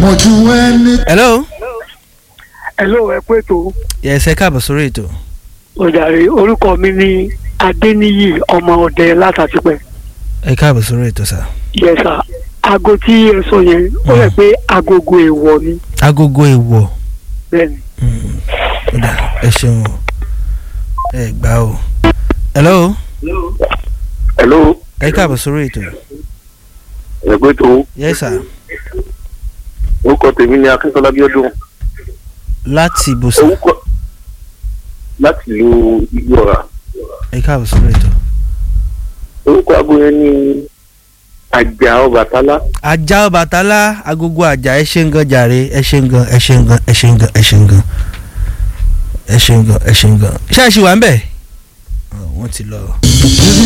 mọ̀jú ẹni. hello. hello ẹ pé tó yes ẹ káàbọ̀ sórí ètò. ọ̀jàre orúkọ mi ní adéníyì ọmọ ọdẹ látàtìpẹ́ ẹ káàbọ̀ sórí ètò sà. yẹsà aago tí ẹ sọ yẹn ó rẹ pé agogo èèwọ̀ ni agogo èèwọ̀ bẹ́ẹ̀ni Mm, ó dà, ẹ ṣeun o ẹ gbà o. hello hello ẹ káàbọ̀ sórí ètò. ẹgbẹ́ tó yes sir orúkọ tèmi ni akíntọ́lá bíọ́dún láti ibùsùn orúkọ láti lu ìlú ọ̀rà ẹ káàbọ̀ sórí ètò. orúkọ aago yẹn ni àjà ọbàtálá ajá ọbàtálá agogo àjà ẹ ṣe ń gan jàre ẹ ṣe ń gan ẹ ṣe ń gan ẹ ṣe ń gan ẹ ṣe ń gan ẹ ṣe ń gan ẹ ṣe ń gan ṣáà ṣì wà ń bẹ̀ wọ́n ti lọ.